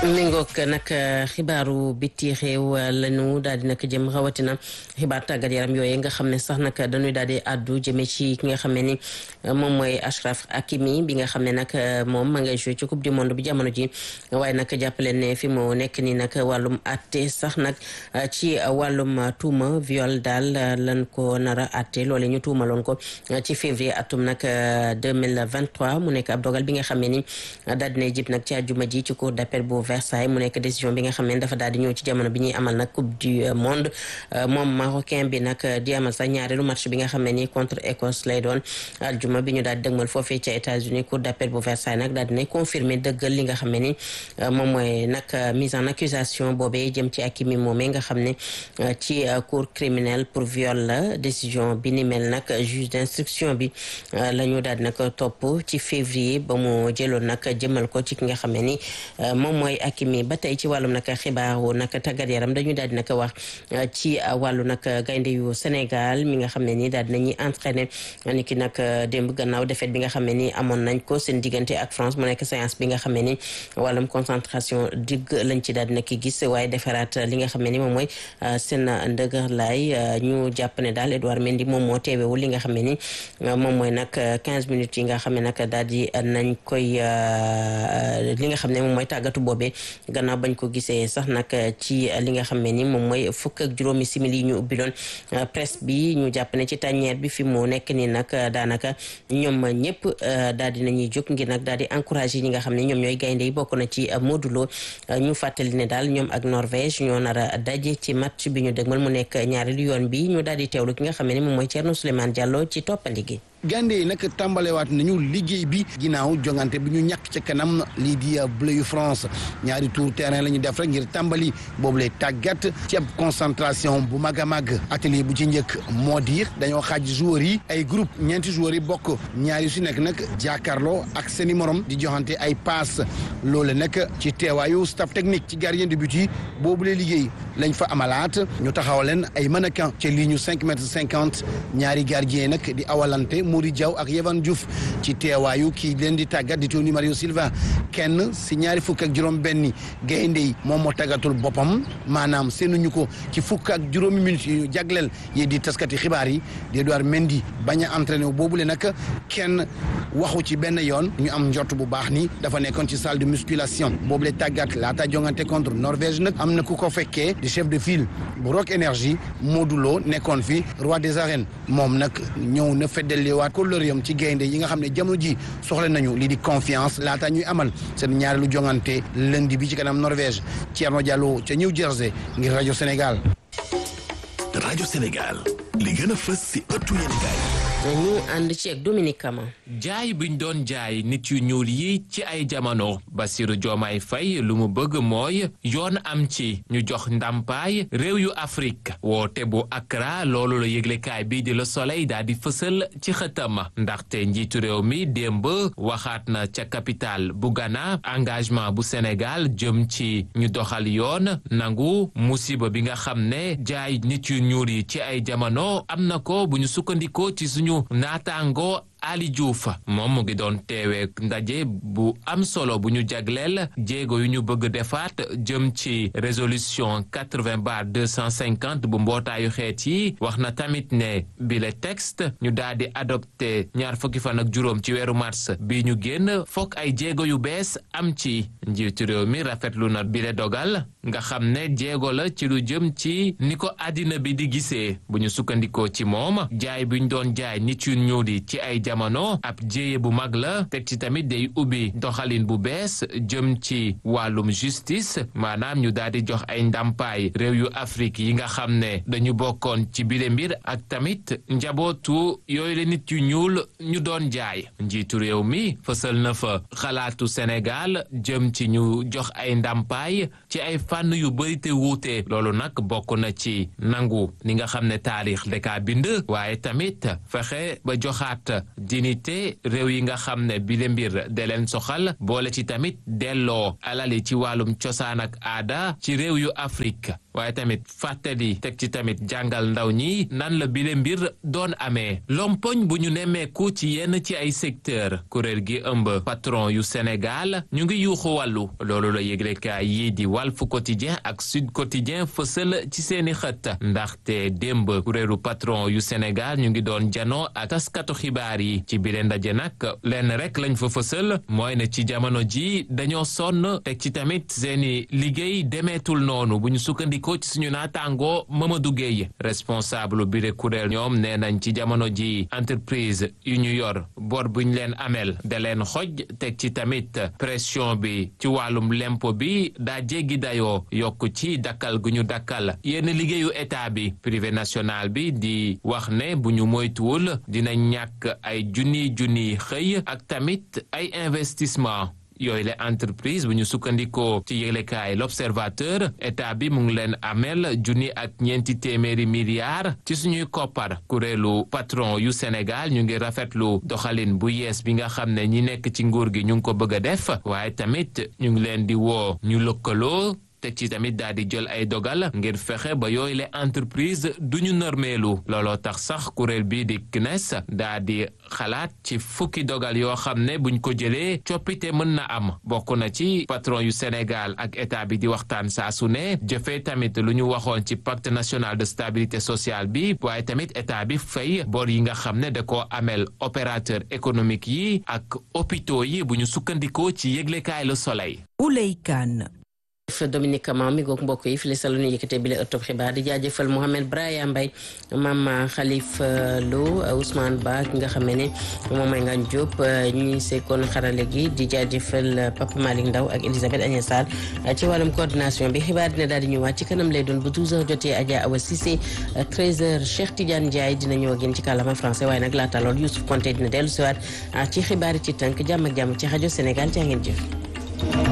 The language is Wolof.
méngoog nag xibaaru biti réew lañu daal di nag jëm rawatina xibaar tàggat yaram yooyu nga xam ne sax nag dañuy daal di àddu jëmee ci ki nga xam ne ni moom mooy Achraf Hakimi bi nga xam ne nag moom ma ngay joué ci coupe du monde bi jamono ji waaye nag jàppaleen ne fi mu nekk nii nag wàllum àtte sax nag ci wàllum tuuma viol daal lan ko nar a àtte loole ñu tuumaloon ko ci février atum nag 2023 mu nekk ab dogal bi nga xam ne ni daal dina jib nag ci àjjuma ji ci cour d'appel bu Versailles mu nekk décision bi nga xam ne dafa daal di ñëw ci jamono bi ñuy amal nag coupe du monde moom marocain bi nag di amal sax ñaareelu match bi nga xam ne ni contre Écosse lay doon aljuma bi ñu daal di dëgmal foofee ca États-Unis cour d'appel bu Versailles nag daal dinay confirmer dëggal li nga xam ne ni moom mooy nag mise en accusation boobee jëm ci Hakimi moomee nga xam ne ci cour criminelle pour viol la décision bi ni mel nag juge d'instruction bi la ñu daal di nag topp ci février ba mu jëloon nag jëmal ko ci ki nga xam ne ni moom mooy Hakimi ba tey ci wàllum nag xibaaru nag tàggat yaram dañu daal di nag wax ci wàllu nag gaynde yu Sénégal mi nga xam ne ni daal dinañuy entraîné ni ki nag démb gannaaw défaite bi nga xam ne ni amoon nañ ko seen diggante ak France mu nekk séance bi nga xam ne ni wàllum concentration digg lañ ci daal di nag gis waaye defaraat li nga xam ne ni moom mooy seen ndëgër laay ñu jàpp ne daal Edouard Mendy moom moo teewewul li nga xam ne ni moom mooy nag 15 minutes yi nga xam ne nag daal di nañ koy li nga xam ne moom mooy tàggatu boobee gannaaw bañ ko gisee sax nag ci li nga xam ne ni moom mooy fukk ak juróomi simili yi ñu ubbiloon presse bi ñu jàpp ne ci tàññeer bi fi mu nekk nii nag daanaka ñoom ñëpp daal di nañuy jóg ngir nag daal di encouragé ñi nga xam ne ñoom ñooy gaynde yi bokk na ci Modou Lo ñu fàttali ne daal ñoom ak Norvège ñoo nar a daje ci match bi ñu dëgmal mu nekk ñaareelu yoon bi ñu daal di teewlu ki nga xam ne ni moom mooy Thierno Souleymane Diallo ci toppandi gi gaynde yi nag tàmbalewaat nañu liggéey bi ginnaaw jongante bi ñu ñàkk ca kanam lii di bleu yu France ñaari tour terrain la ñu def rek ngir tàmbali boobu lay tàggat ci ab concentration bu mag a mag atelier bu ci njëkk moo di dañoo xaaj joueurs yi ay groupe ñeenti joueurs yi bokk ñaari su nekk nag jàkkaarloo ak seeni morom di joxante ay passe loolu nag ci teewaayu staff technique ci gardien de but yi boobu lay liggéey lañ fa amalaat ñu taxawal leen ay mannequin ca ligne cinq mètres cinquante ñaari gardien nag di awalante Mody Diaw ak Yehvan Diouf ci teewaayu kii leen di tàggat di Tony Mario Silva kenn si ñaari fukk ak juróom benni gaynde yi moom moo tàggatul boppam maanaam seenuñu ko ci fukk ak juróomi minutes yi ñu jagleel yi di taskati xibaar yi di Edouard Mendy bañ a entraîné boobule nag kenn waxu ci benn yoon ñu am njort bu baax ni dafa nekkoon ci salle de musculation boobule tàggat laata jongante contre Norvège nag am na ku ko fekkee di chef de file bu Rock Énergie Modou Lo nekkoon fi roi des arènes moom nag ñëw na feddaliwaat kóllëreem ci gaynde yi nga xam ne jamono ji soxla nañu lii di confiance laata ñuy amal seen ñaareelu jongante lundi bi ci kanam Norvège Thierno Diallo ca New Jersey ngir rajo Sénégal. rajo Sénégal li gën a fës si ëttu yéenekaay ñu ànd ci ak Dominique Kama jaay buñ doon jaay nit yu ñuul yi ci ay jamono Bassirou Diomaye Faye lu mu bëgg mooy yoon am ci ñu jox ndàmpaay réew yu Afrique woote bu Accra loolu la yëglekaay bii di Le Soleil daal di fësal ci xëtam ndaxte njiitu réew mi démb waxaat na ca capitale bu Ghana engagement bu Sénégal jëm ci ñu doxal yoon nangu musiba bi nga xam ne jaay nit yu ñuul yi ci ay jamono am na ko bu ñu sukkandikoo ci suñu naataango Ali Diouf moom mu ngi doon teewee ndaje bu am solo bu ñu jagleel jéego yu ñu bëgg defaat jëm ci résolution 80 bar 250 bu mbootaayu xeet yi wax na tamit ne bile texte ñu daal di adopté ñaar fukki fan ak juróom ci weeru mars bi ñu génn fokk ay jéego yu bees am ci njiitu réew mi rafetlu na bile dogal nga xam ne jéego la ci lu jëm ci ni ko àddina bi di gisee bu ñu sukkandikoo ci moom jaay bi ñu doon jaay nit yu ñuul yi ci ay jamono ab jéye bu mag la teg ci tamit day ubbi doxalin bu bees jëm ci wàllum justice maanaam ñu daal di jox ay ndàmpaay réew yu Afrique yi nga xam ne dañu bokkoon ci bile mbir ak tamit njabootu yooyu la nit yu ñuul ñu doon jaay njiitu réew mi fësal na fa xalaatu Sénégal jëm ci ñu jox ay ndàmpaay ci ay fànn yu bëri te wuute loolu nag bokk na ci nangu ni nga xam ne taarix daka bind waaye tamit fexe ba joxaat dignité réew yi nga xam ne bile mbir de leen soxal boole ci tamit delloo alali ci wàllum cosaan ak aada ci réew yu Afrique waaye tamit fàttali teg ci tamit jàngal ndaw ñi nan la bile mbir doon amee lompoñ bu ñu nemmeeku ci yenn ci ay secteur kuréel gi ëmb patron yu Sénégal ñu ngi yuuxu wàllu loolu la yëglekaay yii di Walf Quotidien ak Sud Quotidien fësal ci seeni xët ndaxte démb kuréelu patron yu Sénégal ñu ngi doon janoo ak taskatu xibaar yi ci bile ndaje nag lenn rek lañ fa fësal mooy ne ci jamono ji dañoo sonn teg ci tamit seeni liggéey demeetul noonu bu ñu sukkandikoo ci suñu naataangoo Mamadou Gueye responsable bi de kuréel ñoom nee nañ ci jamono ji entreprise yu ñu yor bor bu ñu leen amel da leen xoj teg ci tamit pression bi ci wàllum lempo bi daa jéggi dayoo yokk ci dakkal gu ñu dakkal yenn liggéeyu état bi privé national bi di wax ne bu ñu moytuwul dina ñàkk ay junni junni xëy ak tamit ay investissement yooyu la entreprise bu ñu sukkandikoo ci yëglekaay l'observateur état bi mu ngi leen amel junni ak ñeenti téeméeri milliards ci suñuy koppar kuréelu patron yu Sénégal ñu ngi rafetlu doxalin bu yees bi nga xam ne ñi nekk ci nguur gi ñu ngi ko bëgg a def waaye tamit ñu ngi leen di woo ñu lëkkaloo teg ci tamit daal di jël ay dogal ngir fexe ba yooyu le entreprise duñu normeelu looloo tax sax kuréel bii di CNES daa di xalaat ci fukki dogal yoo xam ne buñ ko jëlee coppite mën na am bokk na ci patron yu Sénégal ak état bi di waxtaan saa su ne jëfee tamit lu ñu waxoon ci pacte national de stabilité sociale bi waaye tamit état bi fay bor yi nga xam ne da koo amel opérateur économique yi ak hôpitaux yi bu ñu sukkandikoo ci yëglekaay Le Soleil. Ouley Kane Dominique Kama mi goog mbokk yi fi la salu ñu yëkkatee bi la ëttub xibaar di jaajëfal Mohamed Braya Mbaye Mama Khalifa Lo Ousmane Ba ki nga xam ne moom mooy Ngagne Diop ñi sekkoon xarale gi di jaajëfal Papa Malick Ndaw ak Elisabeth Agnès Sarr ci wàllum coordination bi xibaar dina daal di ñëwaat ci kanam lay doon bu 12h jotee Adja Awa Cissé 13h Cheikh Tidiane Ndiaye dina ñëw ak yéen ci kàllaama français waaye nag laata lool Youssouf Konté dina dellu siwaat ci xibaar yi ci tënk jàmm ak jàmm ci rajo Sénégal jaa ngeen jëf